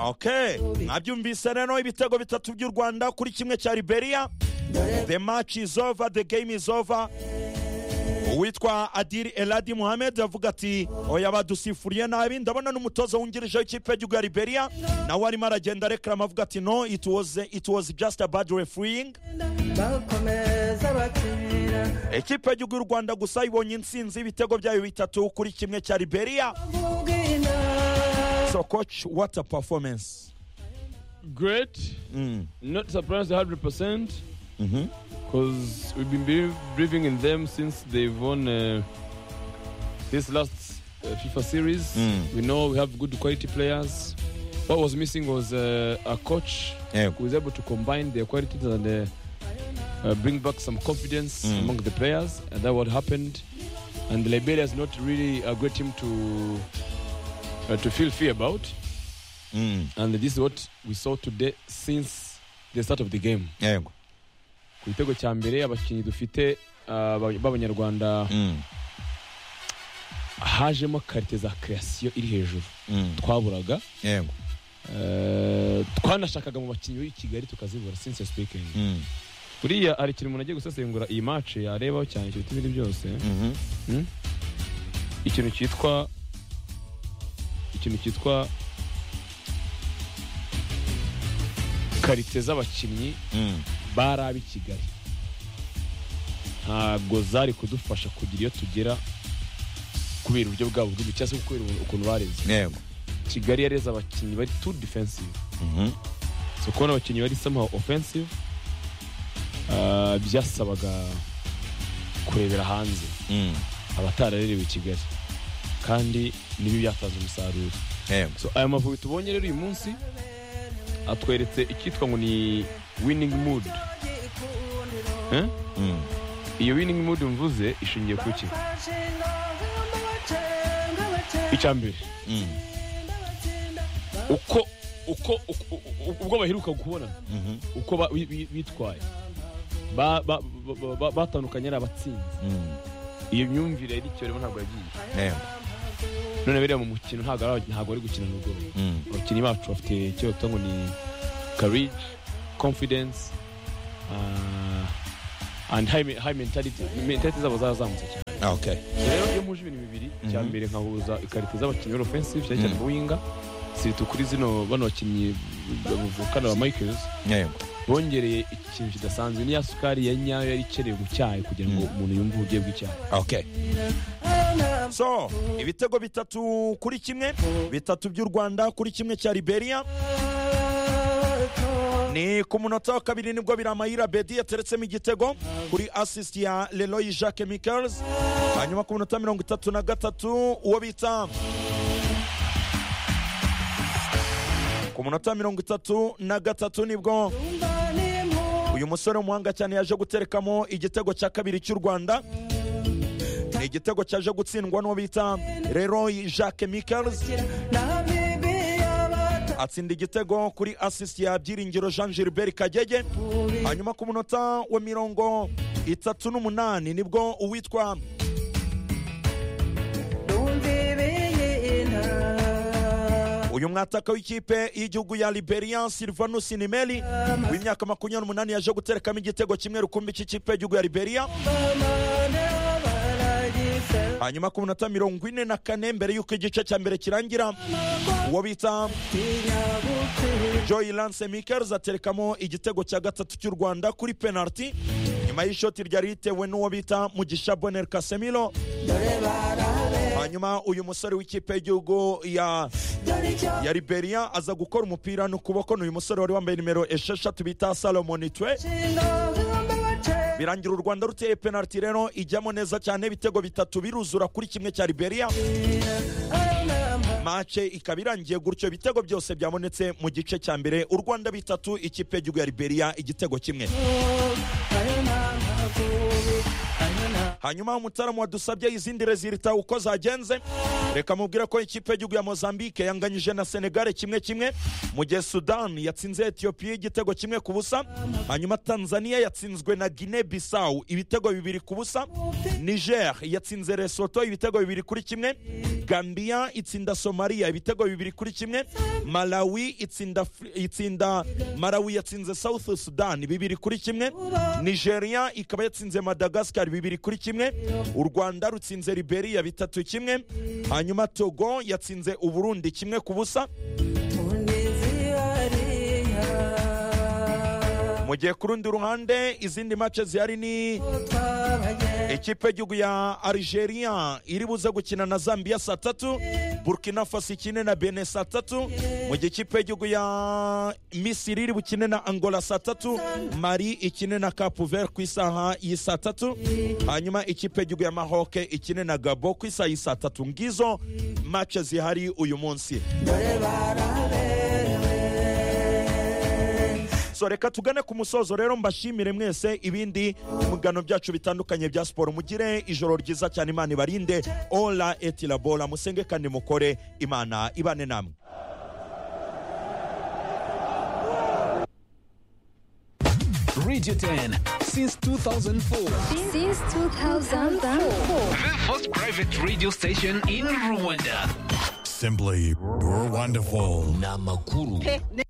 okay mwabyumvise rero ibitego bitatu by'u rwanda kuri kimwe cya liberiya the match is over the game is over uwitwa adiri eladi muhammed avuga ati oya badusifuriye nabi ndabona n'umutoza wungirije w'ikipe y'igihugu ya liberiya nawe arimo aragenda arekarama avuga ati no it was, it was just a bad refereeing bakomeza bakinira ikipe y'igihugu y'u rwanda gusa ibonye intsinzi y'ibitego byayo bitatu kuri kimwe cya liberiya ubwina so coach what a performance Great. Mm. Not surprised 100%. Because we've been be- believing in them since they've won uh, this last uh, FIFA series. Mm. We know we have good quality players. What was missing was uh, a coach yego who was able to combine their qualities and uh, uh, bring back some confidence among the players, and that what happened. And Liberia is not really a great team to uh, to feel fear about, Mm. and this is what we saw today since the start of the game. yego Ku gitego cya mbere abakinnyi dufite uh, ba- b'abanyarwanda Mm. hajemo karite za creation iri hejuru Mm. twaburaga yego uh, twanashakaga mu bakinnyi b'i Kigali tukazibura since speaking Mm. buriya hari ikintu umuntu agiye gusesengura iyi match yarebaho cyane ikiruta ibindi byose Mhm. ikintu cyitwa ikintu cyitwa karite z'abakinnyi Mm. bari ab'i kigali ntabwo zari kudufasha kugira iyo tugera kubera uburyo bwabo bw'imikino cyangwa se kubera ubu- ukuntu bareze yego kigali yareze abakinnyi bari tu defensive Mhm. so kubona abakinnyi bari somehow offensive ah, byasabaga kurebera hanze Mm. abatararerewe i kigali kandi nibi byatanze umusaruro yego so aya mavubi tubonye rero uyu munsi atweretse icyitwa ngo ni winning mood Eh? Mm. iyo winning mood mvuze ishingiye ku ki bashinga bacenga bacenga icya mbere Mm. uko uko uko- u- ubwo baheruka kubona Mhm. uko ba- bi- bi- bitwaye Ba- ba- ba- ba- batandukanye ari abatsinzi Mm. iyo myumvire yari icyo rero ntabwo yagiye yego none biriya mu mukino ntabwo ari aba- ntabwo bari gukina n'ubwo Mm. abakinnyi bacu bafite icyo bita ngo ni courage confidence uh, and high, me- high mentality mentality zabo zarazamutse cyane okay rero iyo muje ibintu bibiri icya mbere nkahuza ikarita z'abakinnyi b'offensive cyane cyane Mhm. bowinga siritu kuri zino bano bakinnyi bavukana ba michaels yego bongereye ikintu kidasanzwe niya sukari ya nyayo yari ikenewe mu cyayi kugira ngo umuntu yumve uburyohe bw'icyayi okay so ibitego bitatu kuri kimwe bitatu by'u rwanda kuri kimwe cya liberiya ni ku munota wa kabiri nibwo biramayira bedi yateretsemo igitego kuri assist ya leroy jacques michels hanyuma ku minota mirongo itatu na gatatu uwo bita ku munota mirongo itatu na gatatu nibwo uyu musore w'umuhanga cyane yaje guterekamo igitego cya kabiri cy'u rwanda ni igitego cyaje gutsindwa n'uwo bita leroy jacques michels atsinda igitego kuri assist ya byiringiro jean gilbert kagege hanyuma ku munota wa mirongo itatu n'umunani nibwo uwitwa uyu mwataka w'ikipe y'igihugu ya liberian silvanus nimeli w'imyaka makumyabiri n'umunani yaje guterekamo igitego kimwe rukumbi cy'ikipe y'igihugu ya liberia hanyuma ku minota mirongo ine na kane mbere y'uko igice cya mbere kirangira uwo bita joy lance mikers aterekamo igitego cya gatatu cy'u rwanda kuri penalty nyuma y'ishoti ryari ritewe n'uwo bita mugisha boner casemiro hanyuma uyu musore w'ikipe y'igihugu ya ya liberia aza gukora umupira n'ukuboko ni uyu musore wari wambaye nimero esheshatu bita salomoni twe birangira u rwanda ruteye penaliti rero ijyamo neza cyane ibitego bitatu biruzura kuri kimwe cya liberia mace ikaba irangiye gutyo ibitego byose byabonetse mu gice cya mbere u rwanda bitatu ikipe y'igihugu ya liberia igitego kimwe hanyuma umutaramo wadusabye izindi rezilita uko zagenze reka mubwire ko ikipe y'igihugu ya mozambique yanganyije na senegale kimwe kimwe mu gihe sudani yatsinze etiyopiya igitego kimwe ku busa hanyuma tanzania yatsinzwe na guinea bissau ibitego bibiri ku busa niger yatsinze lesoto ibitego bibiri kuri kimwe gambia itsinda somaliya ibitego bibiri kuri kimwe malawi itsinda, Fri- itsinda malawi yatsinze south sudan bibiri kuri kimwe nigeria ikaba yatsinze madagascar bibiri kuri kimwe u rwanda rutsinze liberia bitatu kimwe hanyuma togo yatsinze uburundi kimwe ku busa mu gihe ku rundi ruhande izindi mace zihari ni ikipe y'igihugu ya algeria iri buze gukina na zambia saa tatu burkina faso ikine na bene saa tatu mu gihe ikipe y'igihugu ya misiri iri bukine na angola saa tatu mari ikine na capuver ku isaha y'i saa tatu hanyuma ikipe y'igihugu ya mahoke ikine na gabo ku isaha y'i saa tatu ngizo mace zihari uyu munsi so reka tugane ku musozo rero mbashimire mwese ibindi mugano byacu bitandukanye bya siporo mugire ijoro ryiza cyane imana ibarinde ola etilabola musenge kandi mukore imana ibane namwe Radio 10 since 2004. Since 2004. The first private radio station in Rwanda. Simply wonderful. Namakuru. pe ne-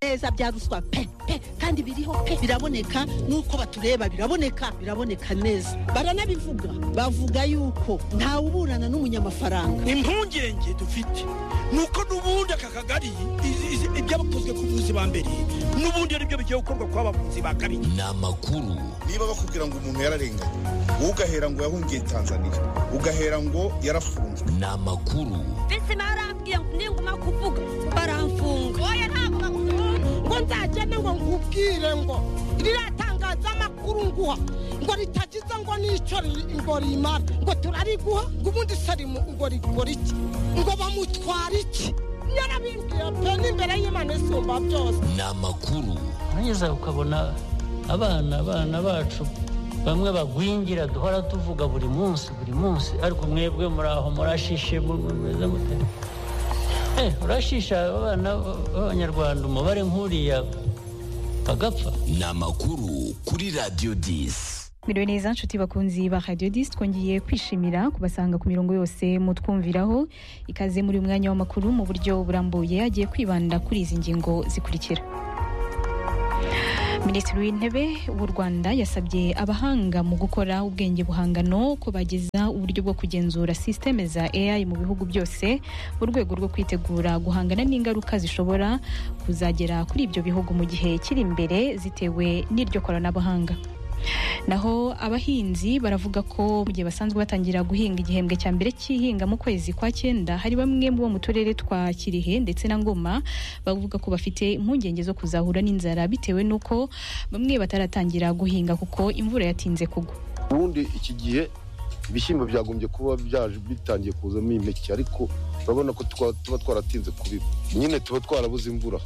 neza bya ruswa pe pe kandi biriho pe biraboneka n'uko batureba biraboneka biraboneka neza baranabivuga bavuga yuko ntawe uburana n'umunyamafaranga impungenge dufite ni uko n'ubundi aka kagari izi- izi- ibyabakozwe ku buvuzi ba mbere n'ubundi ari byo bigiye gukorwa ku bavuzi ba kabiri Namakuru. niba bakubwira ngo umuntu yararenganye wowe ugahera ngo yahungiye tanzania ugahera ngo yarafunzwe Namakuru. mbese barambwiye ngo ninguma kuvuga baramfunga oya ntabwo bagukunda ngo nzagende ngo nkubwire ngo ririya tangazamakuru nguha ngo ritagize ngo n'icyo ri- ngo rimara ngo turariguha ngo ubundi se rimu- ngo rikora iki ngo bamutwara iki yarabimbwiye pe n'imbere y'imana isumba byose Namakuru. neza ukabona abana abana bacu bamwe bagwingira duhora tuvuga buri munsi buri munsi ariko mwebwe muraho murashishe mu- mu- meze mute Eh, urashisha abana b'abanyarwanda umubare nk'uriya bagapfa Namakuru kuri Radio 10. Miriwe neza nshuti bakunzi ba Radio 10 twongeye kwishimira kubasanga ku mirongo yose mutwumviraho ikaze muri uyu mwanya w'amakuru mu buryo burambuye agiye kwibanda kuri izi ngingo zikurikira Minisitiri w'intebe w'u Rwanda yasabye abahanga mu gukora ubwenge buhangano ko bageza uburyo bwo kugenzura systeme za AI mu bihugu byose mu rwego rwo kwitegura guhangana n'ingaruka zishobora kuzagera kuri ibyo bihugu mu gihe kiri imbere zitewe n'iryo koranabuhanga naho abahinzi baravuga ko mu gihe basanzwe batangira guhinga igihembwe cya mbere cy'ihinga mu kwezi kwa cyenda hari bamwe mu bo mu turere twa kirihe ndetse na ngoma bavuga ko bafite impungenge zo kuzahura n'inzara bitewe n'uko bamwe bataratangira guhinga kuko imvura yatinze kugwa ubundi iki gihe ibishyimbo byagombye kuba byaje bitangiye kuzamo impeke ariko urabona ko twa- tuba twaratinze kubiba nyine tuba twarabuze imvura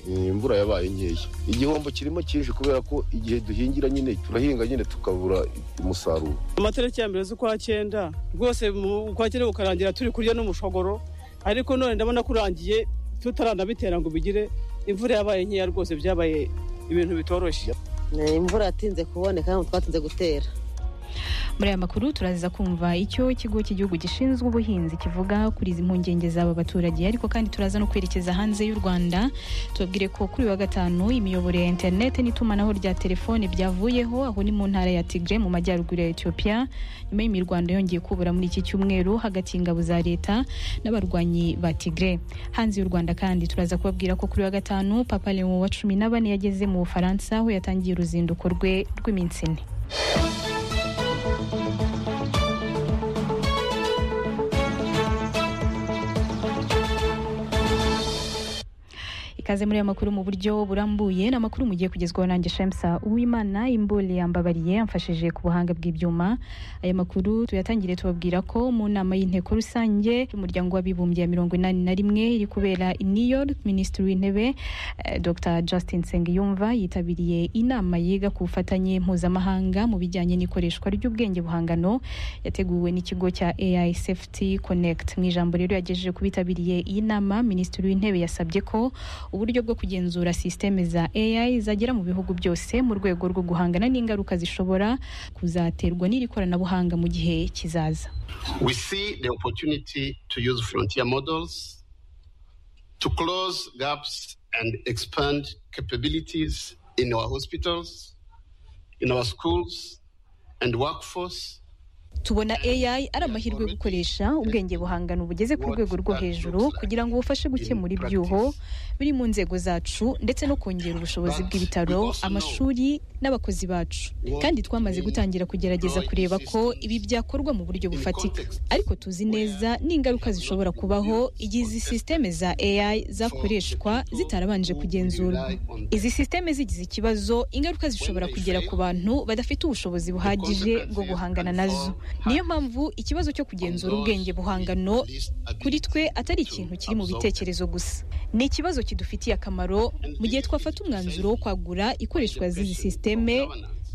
Eh, imvura yabaye nkeya igihombo kirimo cyinshi kubera ko igihe duhingira nyine turahinga nyine tukabura umusaruro amatariki ya mbere z'ukwa cyenda rwose mu- ukwa cyenda kukarangira turi kurya n'umushogoro ariko none ndabona kurangiye tutaranabitera ngo bigire imvura yabaye nkeya rwose byabaye ibintu bitoroshye imvura yatinze kuboneka ntabwo twatinze gutera muri aya makuru turaza kumva icyo ikigo cy'igihugu gishinzwe ubuhinzi kivuga kuri izi mpungenge z'aba baturage ariko kandi turaza no kwerekeza hanze y'u rwanda tubabwire ko kuri uyu wa gatanu imiyoboro ya interineti n'itumanaho rya telefone byavuyeho aho ni mu ntara ya tigre mu majyaruguru ya etiyopiya nyuma y'imirwano yongeye kubura muri iki cyumweru hagati y'ingabo za leta n'abarwanyi ba tigre hanze y'u rwanda kandi turaza kubabwira ko kuri uyu wa gatanu papa leo wa cumi na bane yageze mu bufaransa aho yatangiye uruzinduko rwe rw'iminsi ine ikaze muri aya makuru mu buryo burambuye ni amakuru mugiye kugezwaho nanjye shemsa uwimana imboli yambabariye amfashije ku buhanga bw'ibyuma aya makuru tuyatangire tubabwira ko mu nama y'inteko rusange y'umuryango w'abibumbye ya mirongo inani na rimwe iri kubera i new york minisitiri w'intebe eh, dr justin sengiyumva yitabiriye inama yiga ku bufatanye mpuzamahanga mu bijyanye n'ikoreshwa ry'ubwenge buhangano yateguwe n'ikigo cya ai safety connect mu ijambo rero yagejeje ku bitabiriye iyi nama minisitiri w'intebe yasabye ko uburyo bwo kugenzura sisiteme za ai zagera mu bihugu byose mu rwego rwo guhangana n'ingaruka zishobora kuzaterwa n'iri koranabuhanga mu gihe kizaza We see the opportunity to use frontier models to close gaps and expand capabilities in our hospitals, in our schools, and workforce. tubona ai ari amahirwe yo gukoresha ubwenge buhangano bugeze ku rwego rwo hejuru kugira ngo bufashe gukemura ibyuho biri mu nzego zacu ndetse no kongera ubushobozi bw'ibitaro amashuri n'abakozi bacu kandi twamaze gutangira kugerageza kureba ko ibi byakorwa mu buryo bufatika ariko tuzi neza n'ingaruka zishobora kubaho igihe izi sisiteme za ai zakoreshwa zitarabanje kugenzurwa izi sisiteme zigize ikibazo ingaruka zishobora kugera ku bantu badafite ubushobozi buhagije bwo guhangana nazo niyo mpamvu ikibazo cyo kugenzura ubwenge buhangano kuri twe atari ikintu kiri mu bitekerezo gusa ni ikibazo kidufitiye akamaro mu gihe twafata umwanzuro wo kwagura ikoreshwa z'izi sisiteme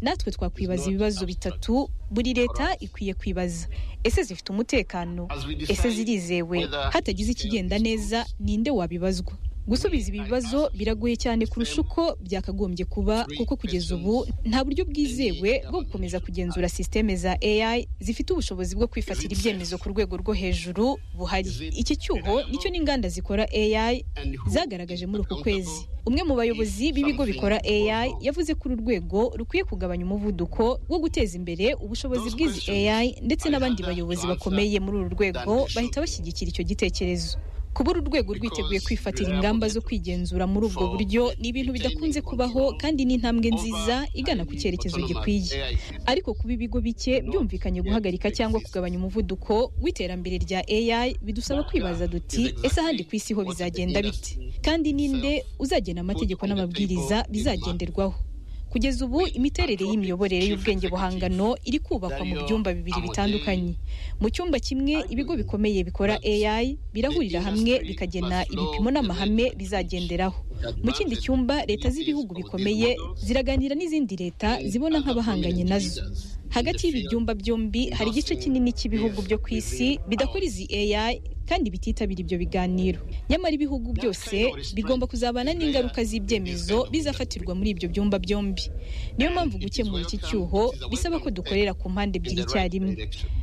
natwe twakwibaza ibibazo bitatu buri leta ikwiye kwibaza ese zifite umutekano ese zirizewe hatagize ikigenda neza ninde wabibazwa gusubiza ibi bibazo biragoye cyane kurusha uko byakagombye kuba kuko kugeza ubu nta buryo bwizewe bwo gukomeza kugenzura sisiteme za ai zifite ubushobozi bwo kwifatira ibyemezo ku rwego rwo hejuru buhari iki cyuho nicyo n'inganda zikora ai zagaragaje muri uku kwezi umwe mu bayobozi b'ibigo bikora ai yavuze ko uru rwego rukwiye kugabanya umuvuduko wo guteza imbere ubushobozi bw'izi ai ndetse n'abandi bayobozi bakomeye muri uru rwego bahita bashyigikira icyo gitekerezo kuba uru rwego rwiteguye kwifatira ingamba zo kwigenzura muri ubwo buryo ni ibintu bidakunze kubaho kandi ni intambwe nziza igana ku cyerekezo gikwiye ariko kuba ibigo bike byumvikanye guhagarika cyangwa kugabanya umuvuduko w'iterambere rya ai bidusaba kwibaza duti ese ahandi ku isi ho bizagenda bite kandi ninde uzagena amategeko n'amabwiriza bizagenderwaho kugeza ubu imiterere y'imiyoborere y'ubwenge buhangano iri kubakwa mu byumba bibiri bitandukanye mu cyumba kimwe ibigo bikomeye bikora ai birahurira hamwe bikagena ibipimo n'amahame bizagenderaho mu kindi cyumba leta z'ibihugu bikomeye ziraganira n'izindi leta zibona nk'abahanganye nazo hagati y'ibi byumba byombi hari igice kinini cy'ibihugu byo ku isi bidakora izi ai kandi bititabira ibyo biganiro nyamara ibihugu byose bigomba kuzabana n'ingaruka z'ibyemezo bizafatirwa muri ibyo byumba byombi niyo mpamvu gukemura iki cyuho bisaba ko dukorera ku mpande ebyiri icyarimwe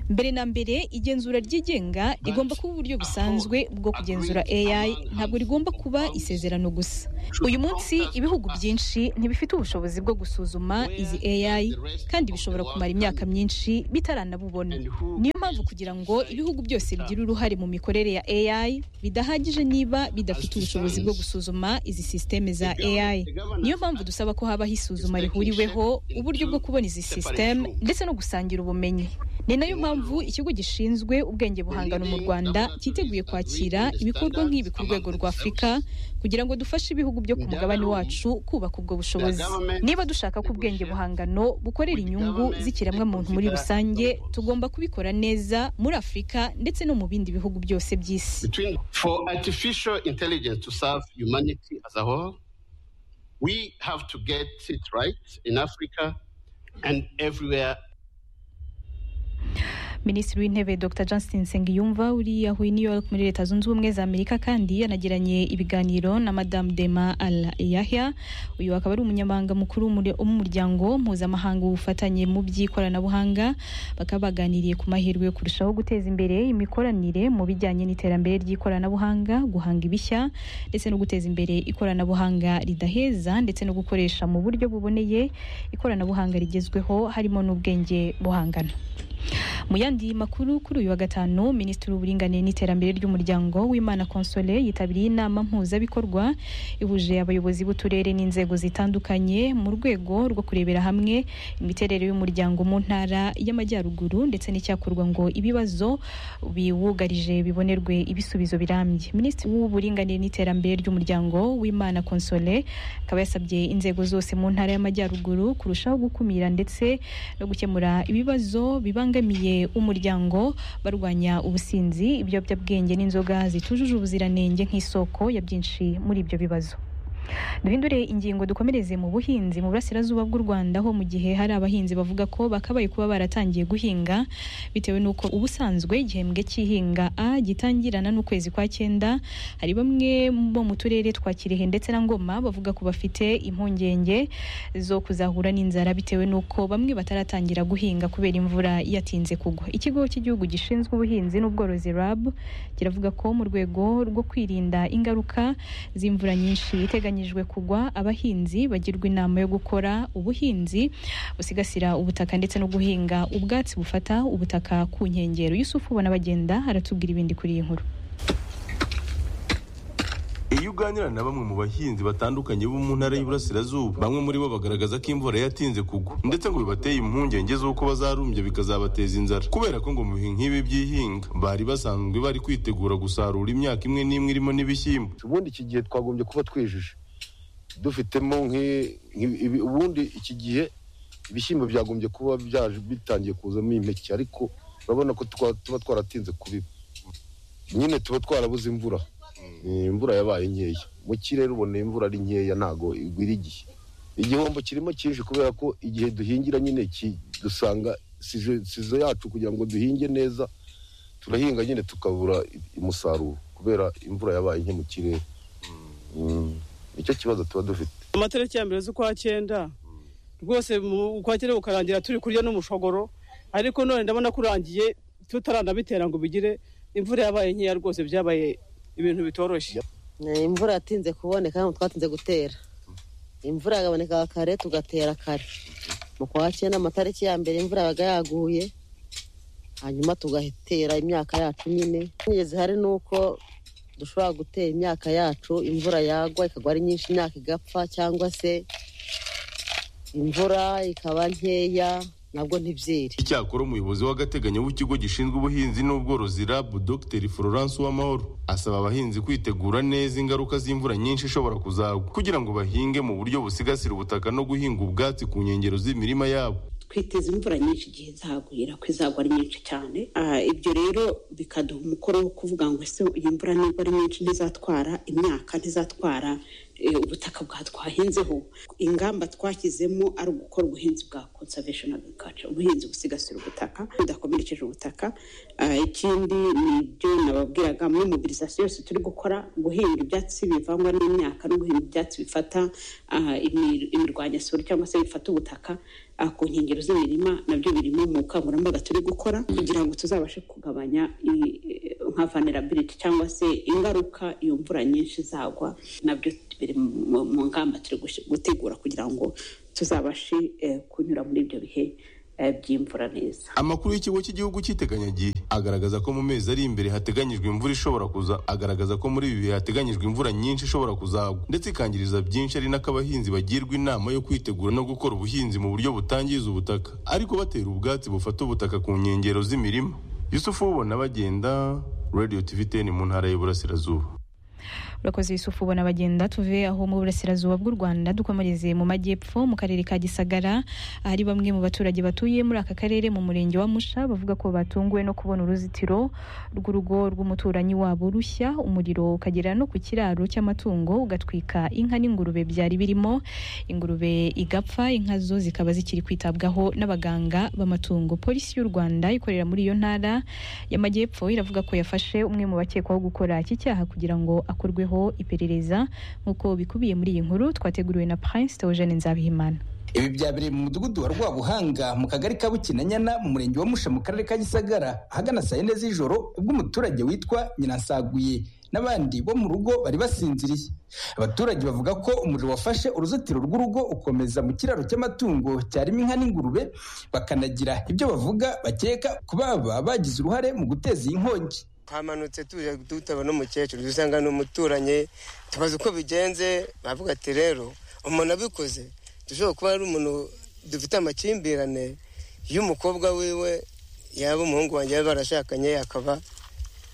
mbere na mbere igenzura ryigenga rigomba kuba uburyo busanzwe bwo kugenzura ai ntabwo rigomba kuba isezerano gusa uyu munsi ibihugu byinshi ntibifite ubushobozi bwo gusuzuma izi ai kandi bishobora kumara imyaka myinshi bitaranabubona niyo mpamvu kugira ngo ibihugu byose bigire uruhare mu mikorere ya ai bidahagije niba bidafite ubushobozi bwo gusuzuma izi sisiteme za ai niyo mpamvu dusaba ko habaho isuzuma rihuriweho uburyo bwo kubona izi sisiteme ndetse no gusangira ubumenyi ni nayo mpamvu ikigo gishinzwe ubwenge buhangano mu rwanda cyiteguye kwakira ibikorwa nk'ibi ku rwego rwa afurika kugira ngo dufashe ibihugu byo ku mugabane wacu kubaka ubwo bushobozi niba dushaka ko ubwenge buhangano bukorera inyungu z'ikiremwamuntu muri rusange tugomba kubikora neza muri afurika ndetse no mu bindi bihugu byose by'isi Between, for artificial intelligence to serve humanity as a whole, we have to get it right in Africa and everywhere minisitiri w'intebe dr justin sengiyumva uri yahuye new york muri leta zunze ubumwe za amerika kandi yanagiranye ibiganiro na madamu dema al yahya uyu akaba ari umunyamabanga mukuru w'umure- w'umuryango mpuzamahanga w'ubufatanye mu by'ikoranabuhanga bakaba baganiriye ku mahirwe yo kurushaho guteza imbere imikoranire mu bijyanye n'iterambere ry'ikoranabuhanga guhanga ibishya ndetse no guteza imbere ikoranabuhanga ridaheza ndetse no gukoresha mu buryo buboneye ikoranabuhanga rigezweho harimo n'ubwenge buhangana mu yandi makuru kuri uyu wa gatanu minisitiri w'uburinganire n'iterambere ry'umuryango w'imana konsole yitabiriye inama mpuzabikorwa ihuje abayobozi b'uturere n'inzego zitandukanye mu rwego rwo kurebera hamwe imiterere y'umuryango mu ntara y'amajyaruguru ndetse n'icyakorwa ngo ibibazo biwugarije bibonerwe ibisubizo birambye minisitiri w'uburinganire n'iterambere ry'umuryango w'imana konsole akaba yasabye inzego zose mu ntara y'amajyaruguru kurushaho gukumira ndetse no gukemura ibibazo bibangamiye umuryango barwanya ubusinzi ibiyobyabwenge n'inzoga zitujuje ubuziranenge nk'isoko ya byinshi muri ibyo bibazo duhindure ingingo dukomereze mu buhinzi mu burasirazuba bw'u rwanda ho mu gihe hari abahinzi bavuga ko bakabaye kuba baratangiye guhinga bitewe n'uko ubusanzwe igihembwe cy'ihinga a gitangirana n'ukwezi kwa cyenda hari bamwe bo mu turere twa kirehe ndetse na ngoma bavuga ko bafite impungenge zo kuzahura n'inzara bitewe n'uko bamwe bataratangira guhinga kubera imvura yatinze kugwa ikigo cy'igihugu gishinzwe ubuhinzi n'ubworozi rab kiravuga ko mu rwego rwo kwirinda ingaruka z'imvura nyinshi iteganyijwe kugwa abahinzi bagirwa inama yo gukora ubuhinzi busigasira ubutaka ndetse no guhinga ubwatsi bufata ubutaka ku nkengero yusufu ubona bagenda aratubwira ibindi kuri iyi nkuru iyo uganira na bamwe mu bahinzi batandukanye bo mu ntara y'iburasirazuba bamwe muri bo bagaragaza ko imvura yatinze kugwa ndetse ngo bibateye impungenge z'uko bazarumbye bikazabateza inzara kubera ko ngo mu bihe nk'ibi by'ihinga bari basanzwe bari kwitegura gusarura imyaka imwe n'imwe irimo n'ibishyimbo ubundi iki gihe twagombye kuba twejuje dufitemo nk'i- nk'i- ibi- ubundi iki gihe ibishyimbo byagombye kuba byaje bitangiye kuzamo impeke ariko urabona ko twa- tuba twaratinze kubiba nyine tuba twarabuze imvura Eh, imvura yabaye nkeya mu kirere ubona imvura ari nkeya ntago igwira igihe igihombo kirimo cyinshi kubera ko igihe duhingira nyine ki- dusanga sizo sizo yacu kugira ngo duhinge neza turahinga nyine tukabura i- umusaruro kubera imvura yabaye nke mu kirere Mm. nicyo kibazo tuba dufite amatariki ya mbere z'ukwa cyenda rwose mu ukwakira ukarangira turi kurya n'umushogoro ariko none ndabona kurangiye tutaranabitera ngo bigire imvura yabaye nkeya rwose byabaye ibintu bitoroshye Eh, imvura yatinze kuboneka ntabwo twatinze gutera imvura yaboneka kare tugatera kare mu kwa cyenda amatariki ya mbere imvura yabaga yaguye hanyuma tugatera imyaka yacu nyine ingenzi hari ni uko dushobora gutera imyaka yacu imvura yagwa ikagwa ari nyinshi imyaka igapfa cyangwa se imvura ikaba nkeya nabwo ntibyere icyakora umuyobozi w'agateganyo w'ikigo gishinzwe ubuhinzi n'ubworozi rab dr florence uwamahoro asaba abahinzi kwitegura neza ingaruka z'imvura nyinshi ishobora kuzagwa kugira ngo bahinge mu buryo busigasira ubutaka no guhinga ubwatsi ku nkengero z'imirima yabo twiteze imvura nyinshi igihe zagwira ko izagwa ari nyinshi cyane Ah, ibyo rero bikaduha umukoro wo kuvuga ngo ese iyi mvura nibwo ari nyinshi ntizatwara imyaka ntizatwara eh, ubutaka bwa twahinzeho ingamba twashyizemo ari ugukora ubuhinzi bwa conservation agriculture ubuhinzi busigasira ubutaka budakomerekeje ubutaka Ah, ikindi ni ibyo nababwiraga muri mobilisation yose turi gukora guhinga ibyatsi bivangwa n'imyaka no guhinga ibyatsi bifata ah, imir- imirwanyasuri cyangwa se bifata ubutaka ah, ku nkengero z'imirima nabyo birimo mu bukangurambaga turi gukora kugira ngo tuzabashe kugabanya i- eh, nka vulnerability cyangwa se ingaruka iyo mvura nyinshi izagwa nabyo biri mu- mu ngamba turi gush- gutegura kugira ngo tuzabashe eh, kunyura muri ibyo bihe eh, by'imvura neza amakuru y'ikigo cy'igihugu cy'iteganyagihe agaragaza ko mu mezi ari imbere hateganyijwe imvura ishobora kuza agaragaza ko muri ibi bihe hateganyijwe imvura nyinshi ishobora kuzagwa ndetse ikangiriza byinshi ari nako abahinzi bagirwa inama yo kwitegura no gukora ubuhinzi mu buryo butangiza ubutaka ariko batera ubwatsi bufata ubutaka ku nkengero z'imirima yusufu ubona bagenda radio tv ten mu ntara y'iburasirazuba urakoze yusufu ubona bagenda tuve aho mu burasirazuba bw'u rwanda dukomereze mu majyepfo mu karere ka gisagara ahari bamwe mu baturage batuye muri aka karere mu murenge wa musha bavuga ko batunguwe no kubona uruzitiro rw'urugo rw'umuturanyi wabo rushya umuriro ukagera no ku kiraro cy'amatungo ugatwika inka n'ingurube byari birimo ingurube igapfa inka zo zikaba zikiri kwitabwaho n'abaganga b'amatungo polisi y'u rwanda ikorera muri iyo ntara y'amajyepfo iravuga ko yafashe umwe mu bakekwaho gukora iki cyaha kugira ngo akorweho iperereza nk'uko bikubiye muri iyi nkuru twateguriwe na prince theogene nzabihimana ibi byabereye mu mudugudu wa rwabuhanga mu kagari ka bukinanyana mu murenge wa musha mu karere ka gisagara ahagana saa yine z'ijoro ubwo umuturage witwa nyirasaguye n'abandi bo mu rugo bari basinziriye abaturage bavuga ko umuriro wafashe uruzitiro rw'urugo ukomeza mu kiraro cy'amatungo cyarimo inka n'ingurube bakanagira ibyo bavuga bakeka ko baba bagize uruhare mu guteza iyi nkongi twamanutse tuje dutaba n'umukecuru dusanga ni umuturanyi tubaza uko bigenze bavuga ati rero umuntu abikoze dushobora kuba ari umuntu dufite amakimbirane y'umukobwa wiwe yaba umuhungu wanjye baba barashakanye akaba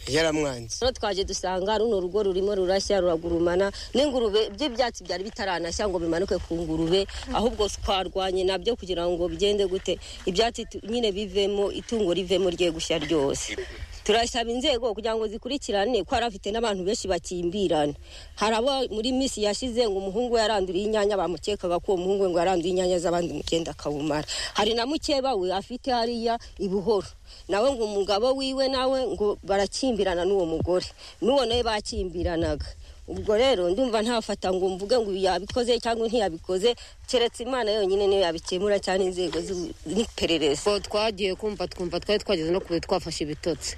yaramwanze rero twaje dusanga runo rugo rurimo rurashya ruragurumana n'ingurube by'ibyatsi byari bitaranashya ngo bimanuke ku ngurube ahubwo twarwanye nabyo kugira ngo bigende gute ibyatsi tu- nyine bivemo itungo rivemo rye gushya ryose turasaba inzego kugira ngo zikurikirane ko hari afite n'abantu benshi bakimbirana hari abo muri minsi yashize ngo umuhungu we yaranduriye inyanya bamukekaga ko uwo muhungu we ngo yaranduye inyanya z'abandi mukenda akawumara hari na mukeba we afite hariya i buhoro nawe ngo umugabo wiwe nawe ngo barakimbirana n'uwo mugore n'uwo nawe bakimbiranaga ubwo rero ndumva ntafata ngo mvuge ngo uyu yabikoze cyangwa ntiyabikoze keretse imana yonyine niyo yabikemura cyane inzego z'ubu- n'iperereza twagiye kumva twumva twari twageze no kure twafashe ibitotsi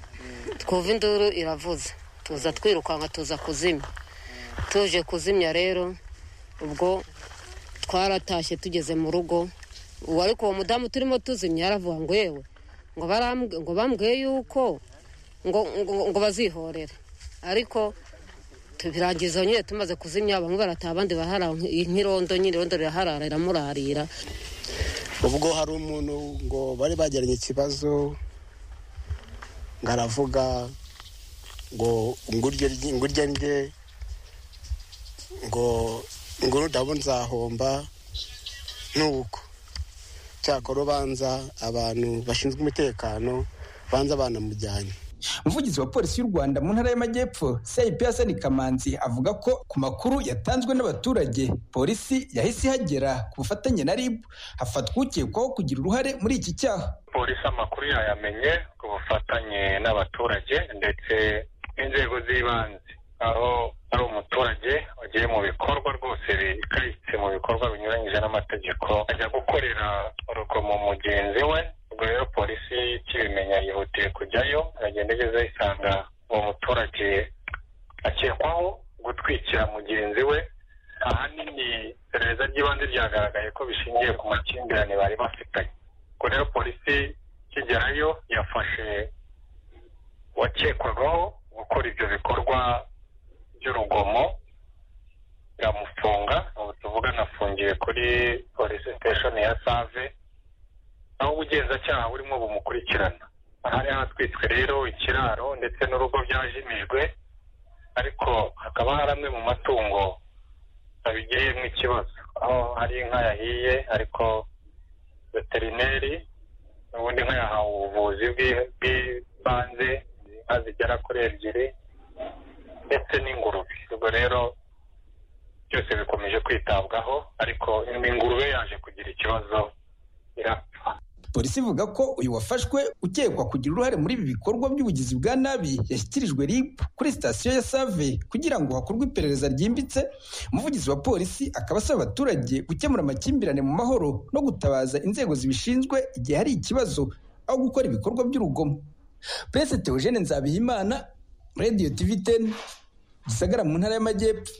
twumva induru iravuze tuza twirukanka tuza kuzimya tuje kuzimya rero ubwo twaratashye tugeze mu rugo ubu ariko uwo mudamu turimo tuzimya yaravuga ngo yewe ngo barambwe- ngo bambwiye yuko ngo, ngo, ngo bazihorere ariko tubirangiza nyine tumaze kuzimya bamwe barataha abandi baraharara nk- nk'irondo nyine irondo riraharara iramurarira ubwo hari umuntu ngo bari bagiranye ikibazo ngo aravuga ngo ngurye ryi- ngurye ndye ngo ngo nudabo nzahomba ntuko cyakora ubanza abantu bashinzwe umutekano banza banamujyanye umuvugizi wa polisi y'u rwanda mu ntara y'amajyepfo cip hasani kamanzi avuga ko ku makuru yatanzwe n'abaturage polisi yahise ihagera ku bufatanye na rib hafatwa ukekwaho kugira uruhare muri iki cyaha polisi amakuru yayamenye ku bufatanye n'abaturage ndetse n'inzego z'ibanze aho ari umuturage wagiye mu bikorwa rwose bikayitse mu bikorwa binyuranyije n'amategeko ajya gukorera urugomo mugenzi we ubwo rero polisi ikibimenya yihutiye kujyayo iragenda igeze isanga uwo muturage akekwaho gutwikira mugenzi we ahanini iperereza ry'ibanze ryagaragaye ko bishingiye ku makimbirane bari bafitanye ubwo rero polisi ikigerayo yafashe uwakekwagaho gukora ibyo bikorwa by'urugomo iramufunga ubu tuvuga anafungiye kuri polisi siteshoni ya save aho ubugenzacyaha burimo bumukurikirana ahari hatwitswe rero ikiraro ndetse n'urugo byajimijwe ariko hakaba hari amwe mu matungo abigiriyemo ikibazo aho hari inka yahiye ariko veterineri ubundi inka yahawe ubuvuzi bw'i- bw'ibanze inka zigera kuri ebyiri ndetse n'ingurube ubwo rero byose bikomeje kwitabwaho ariko ingurube yaje kugira ikibazo polisi ivuga ko uyu wafashwe ukekwa kugira uruhare muri ibi bikorwa by'ubugizi bwa nabi yashyikirijwe rib kuri sitasiyo ya save kugira ngo hakorwe iperereza ryimbitse umuvugizi wa polisi akaba asaba abaturage gukemura amakimbirane mu mahoro no gutabaza inzego zibishinzwe igihe hari ikibazo aho gukora ibikorwa by'urugomo pese teogene nzabihimana radiyo tivi teni gisagara mu ntara y'amajyepfo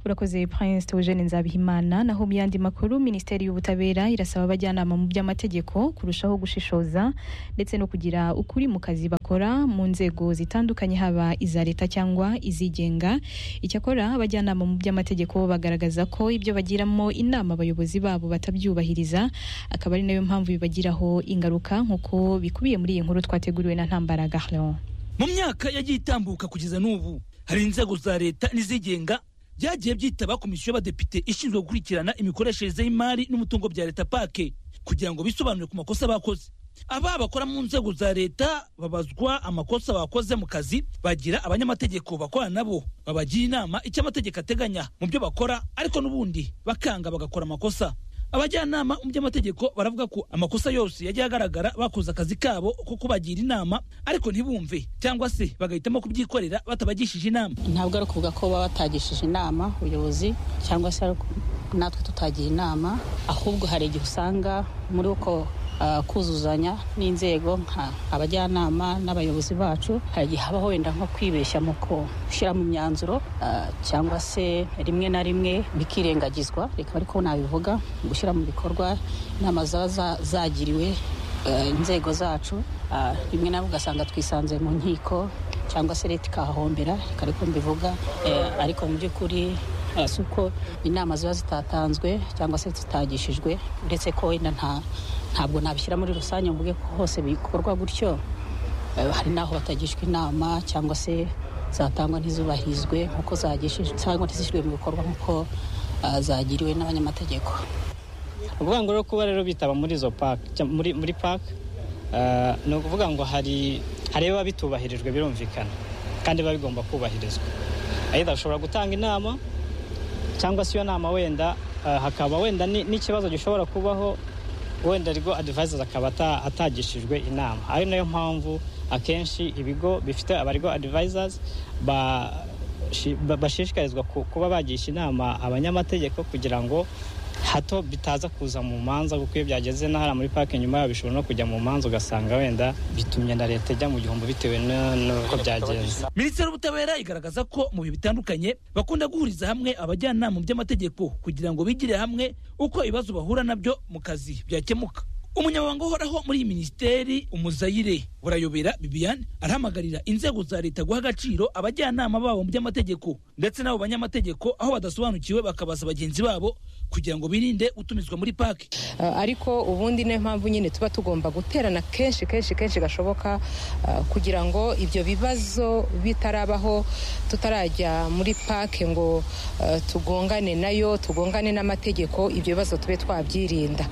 urakoze prince teogene nzabihimana naho mu yandi makuru minisiteri y'ubutabera irasaba abajyanama mu by'amategeko kurushaho gushishoza ndetse no kugira ukuri mu kazi bakora mu nzego zitandukanye haba iza leta cyangwa izigenga icyakora abajyanama mu by'amategeko bagaragaza ko ibyo bagiramo inama abayobozi babo batabyubahiriza akaba ari nayo mpamvu bibagiraho ingaruka nk'uko bikubiye muri iyi nkuru twateguriwe na ntambara gahleon mu myaka yagiye itambuka kugeza n'ubu hari inzego za leta n'izigenga byagiye byitaba komisiyo y'abadepite ishinzwe gukurikirana imikoreshereze y'imari n'umutungo bya leta pake kugira ngo bisobanure ku makosa bakoze aba bakora mu nzego za leta babazwa amakosa bakoze mu kazi bagira abanyamategeko bakorana nabo babagira inama icyo amategeko ateganya mu byo bakora ariko n'ubundi bakanga bagakora amakosa abajyanama mu by'amategeko baravuga ko amakosa yose yagiye agaragara bakoze akazi kabo ko kubagira inama ariko ntibumve cyangwa se bagahitamo kubyikorera batabagishije inama ntabwo ari ukuvuga ko baba batagishije inama ubuyobozi cyangwa se ari uku- natwe tutagira inama ahubwo hari igihe usanga muri uko ah, kuzuzanya n'inzego nka abajyanama n'abayobozi bacu hari igihe habaho wenda nko kwibeshya mu gushyira mu myanzuro ah, cyangwa se rimwe na rimwe bikirengagizwa reka ariko nabivuga gushyira mu bikorwa inama zaba za- zagiriwe eh, inzego zacu ah, rimwe nawe ugasanga twisanze mu nkiko cyangwa se leta ikahahombera reka ariko mbivuga eh, ariko mu by'ukuri eh, si uko inama ziba zitatanzwe cyangwa se zitagishijwe uretse ko wenda nta ntabwo nabishyira muri rusange mvuge ko hose bikorwa gutyo Eh, hari n'aho batagishwa inama cyangwa se zatangwa ntizubahirizwe nk'uko zagishijwe cyangwa ntizishyirwe mu bikorwa nk'uko ah, zagiriwe n'abanyamategeko ukuvuga ngo rero kuba rero bitaba muri izo paki cya- muri muri paki eh, ni ukuvuga ngo hari hari biba bitubahirijwe birumvikana kandi biba bigomba kubahirizwa ayida ushobora gutanga inama cyangwa se iyo nama wenda eh, hakaba wenda ni- n'ikibazo gishobora kubaho wenda ariko advisors akaba ata- atagishijwe inama ari nayo mpamvu akenshi ibigo bifite abarigwa advisors ba shi- ba- bashishikarizwa ku- kuba bagisha inama abanyamategeko kugira ngo hato bitaza kuza mu manza kuko iyo byageze na hariya muri parike nyuma yaho bishobora no kujya mu manza ugasanga wenda bitumye na leta ijya mu gihombo bitewe na- n'uko byagenze minisiteri y'ubutabera igaragaza ko mu bihe bitandukanye bakunda guhuriza hamwe abajyanama mu by'amategeko kugira ngo bigire hamwe uko ibibazo bahura nabyo mu kazi byakemuka umunyamabanga uhoraho muri iyi minisiteri umuzayire burayobera bibiane arahamagarira inzego za leta guha agaciro abajyanama babo mu by'amategeko ndetse n'abo banyamategeko aho badasobanukiwe bakabaza bagenzi babo kugira ngo birinde utumizwa muri paki Uh, ariko ubundi niyo mpamvu nyine tuba tugomba guterana kenshi kenshi kenshi gashoboka uh, kugira ngo ibyo bibazo bitarabaho tutarajya muri pake ngo uh, tugongane nayo tugongane n'amategeko ibyo bibazo tube twabyirinda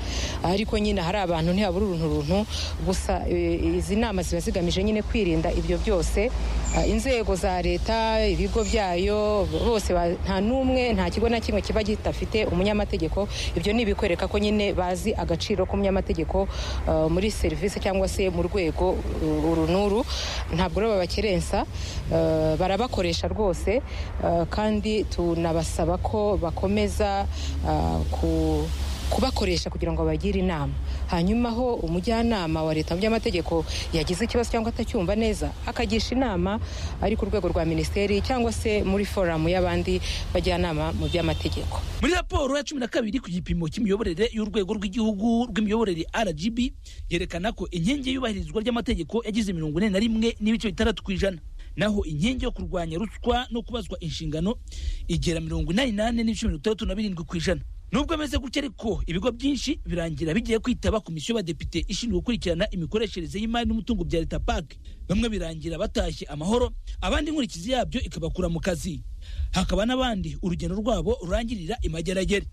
ariko nyine hari abantu ntihabura uruntu runtu gusa eh, izi nama ziba zigamije nyine kwirinda ibyo byose Uh, inzego za leta ibigo byayo bose ba- nta n'umwe nta kigo na kimwe kiba gitafite umunyamategeko ibyo ni ibikwereka ko nyine bazi agaciro k'umunyamategeko uh, muri serivisi cyangwa se mu rwego uh, uru n'uru ntabwo rero babakerensa uh, barabakoresha rwose uh, kandi tunabasaba ko bakomeza uh, ku kubakoresha kugira ngo bagire inama hanyuma aho umujyanama wa leta mu by'amategeko yagize ikibazo cyangwa atacyumva neza akagisha inama ari ku rwego rwa minisiteri cyangwa se muri foramu y'abandi bajyanama mu by'amategeko muri raporo ya cumi na kabiri ku gipimo cy'imiyoborere y'urwego rw'igihugu rw'imiyoborere rgb yerekana ko inkingi y'iyubahirizwa ry'amategeko yagize mirongo ine na rimwe n'ibice bitandatu ku ijana naho inkingi yo kurwanya ruswa no kubazwa inshingano igera mirongo inani n'ane n'ibice mirongo itandatu na birindwi ku ijana nubwo ameze gutya ariko ibigo byinshi birangira bigiye kwitaba komisiyo y'abadepite ishinzwe gukurikirana imikoreshereze y'imari n'umutungo bya leta pake bamwe birangira batashye amahoro abandi inkurikizi yabyo ikabakura mu kazi hakaba n'abandi urugendo rwabo rurangirira imageragere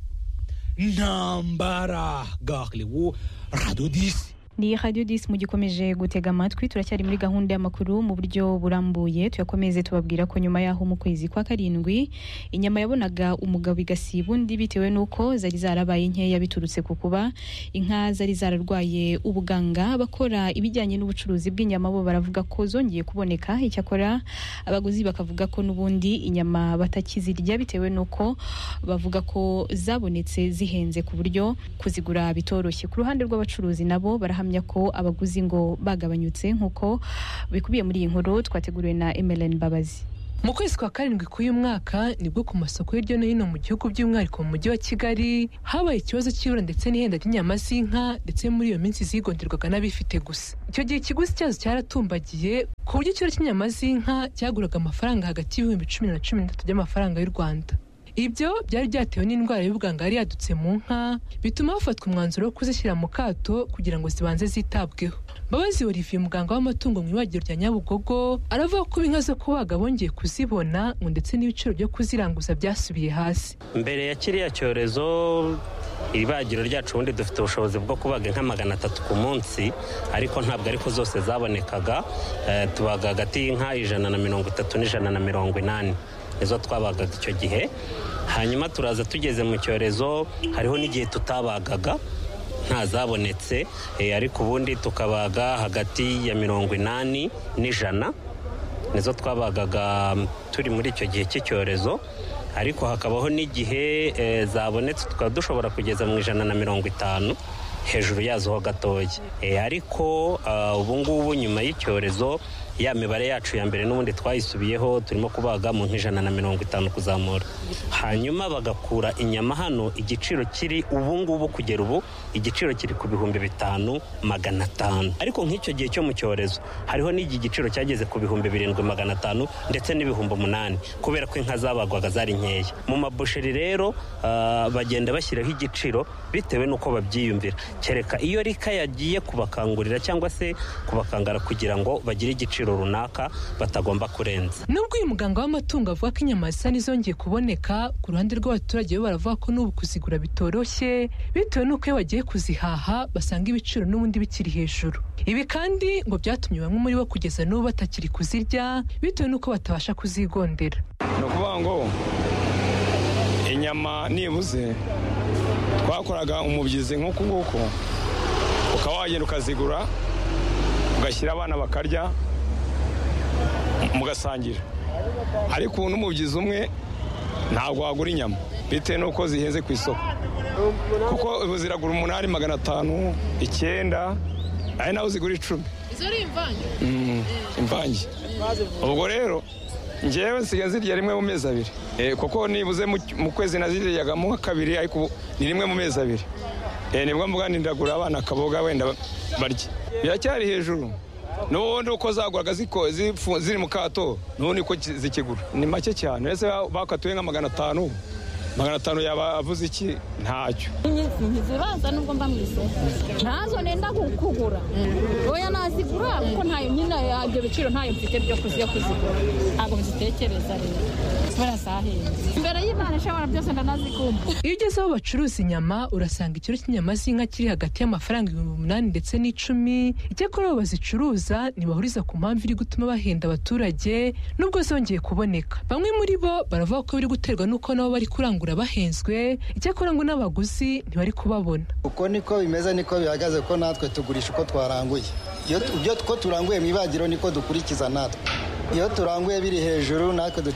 ntambara gariwu radodisi ni radiyo disi mugikomeje gutega amatwi turacyari muri gahunda y'amakuru mu buryo burambuye tuyakomeze tubabwira ko nyuma y'aho mu kwezi kwa karindwi inyama yabonaga umugabo igasiba undi bitewe n'uko zari zarabaye nkeya biturutse ku kuba inka zari zararwaye ubuganga abakora ibijyanye n'ubucuruzi bw'inyama bo baravuga ko zongeye kuboneka icyakora abaguzi bakavuga ko n'ubundi inyama batakizirya bitewe n'uko bavuga ko zabonetse zihenze ku buryo kuzigura bitoroshye ku ruhande rw'abacuruzi nabo barahamya ko abaguzi ngo bagabanyutse nk'uko bikubiye muri iyi nkuru twateguriwe na emeline mbabazi mu kwezi kwa karindwi k'uyu mwaka nibwo ku masoko hirya no hino mu gihugu by'umwihariko mu mujyi wa kigali habaye ikibazo cy'ibura ndetse n'ihenda ry'inyama z'inka ndetse muri iyo minsi zigonderwaga n'abifite gusa icyo gihe ikiguzi cyazo cyaratumbagiye ku buryo ikiro cy'inyama z'inka cyaguraga amafaranga hagati y'ibihumbi cumi na cumi n'atatu by'amafaranga y'u rwanda ibyo byari byatewe n'indwara y'ubuganga yari yadutse mu nka bituma hafatwa umwanzuro wo kuzishyira mu kato kugira ngo zibanze zitabweho mbabazi olivier muganga w'amatungo mu ibagiro rya nyabugogo aravuga ko inka zo kubaga bongeye kuzibona ngo ndetse n'ibiciro byo kuziranguza byasubiye hasi mbere ya kiriya cyorezo ibagiro ryacu ubundi dufite ubushobozi bwo kubaga inka magana atatu ku munsi ariko ntabwo ariko zose zabonekaga Eh, tubaga hagati y'inka ijana na mirongo itatu n'ijana na mirongo inani nizo twabagaga icyo gihe hanyuma turaza tugeze mu cyorezo hariho n'igihe tutabagaga ntazabonetse eh, ariko ubundi tukabaga hagati ya mirongo inani n'ijana nizo twabagaga mm, turi muri icyo gihe cy'icyorezo ariko hakabaho n'igihe eh, zabonetse tukaba dushobora kugeza mu ijana na mirongo itanu hejuru yazo ho gatoya Eh, ariko ah, ubu ngubu nyuma y'icyorezo ya mibare yacu ya mbere n'ubundi twayisubiyeho turimo kubaga mu nk'ijana na mirongo itanu kuzamura hanyuma bagakura inyama hano igiciro kiri ubu ngubu kugera ubu igiciro kiri ku bihumbi bitanu magana atanu ariko nk'icyo gihe cyo mu cyorezo hariho n'igi giciro cyageze ku bihumbi birindwi magana atanu ndetse n'ibihumbi umunani kubera ko inka zabagwaga zari nkeya mu mabusheri rero ah, bagenda bashyiraho igiciro bitewe n'uko babyiyumvira kereka iyo rika yagiye kubakangurira cyangwa se kubakangara kugira ngo bagire igiciro runaka batagomba kurenza nubwo uyu muganga w'amatungo avuga ko inyama zisa n'izongeye kuboneka ku ruhande rw'abaturage bo baravuga ko n'ubu kuzigura bitoroshye bitewe n'uko iyo bagiye kuzihaha basanga ibiciro n'ubundi bikiri hejuru ibi kandi ngo byatumye bamwe muri bo kugeza n'ubu batakiri kuzirya bitewe n'uko batabasha kuzigondera ni ukuvuga ngo inyama nibuze twakoraga umubyizi nk'uku nguku ukaba wagenda ukazigura ugashyira abana bakarya mugasangira ariko ubu n'umubyizi umwe ntabwo wagura inyama bitewe n'uko zihenze ku isoko kuko ubu ziragura umunani magana atanu icyenda ari naho zigura icumi izo ari imvange Mm, imvange ubwo rero ngewe nsigaye zirya rimwe mu mezi abiri Eh, kuko nibuze mu mu kwezi naziryagamo nka kabiri ariko ubu ni rimwe mu mezi abiri Eh, nibwo mvuga nti ndagura abana akaboga wenda ba- barye biracyari hejuru n'ubundi uko zaguraga ziko- zifu- ziri mu kato n'ubundi ko ki- zikigura ni make cyane ese ba- bakatuye nka magana atanu magana atanu yaba avuze iki ntacyo ntizibaza nubwo mba mu isoko ntazo nenda ku- kugura oya nazigura kuko ntayo nyine ya- ibyo biciro ntayo mfite byo kuziyo kuzigura ntabwo mbitekereza rero barazahenze imbere y'imana ishobora byose ndanazikumva iyo ugeze aho bacuruza inyama urasanga ikiro cy'inyama z'inka kiri hagati y'amafaranga ibihumbi umunani ndetse n'icumi icyakora abo bazicuruza ntibahuriza ku mpamvu iri gutuma bahenda abaturage nubwo zongeye kuboneka bamwe muri bo baravuga ko biri guterwa n'uko nabo bari kurangura bahenzwe icyakora ngo n'abaguzi ntibari kubabona uko niko bimeze niko bihagaze ko natwe tugurisha uko twaranguye iyo tu- ibyo two turanguye mu ibagiro niko dukurikiza natwe iyo turanguye biri hejuru natwe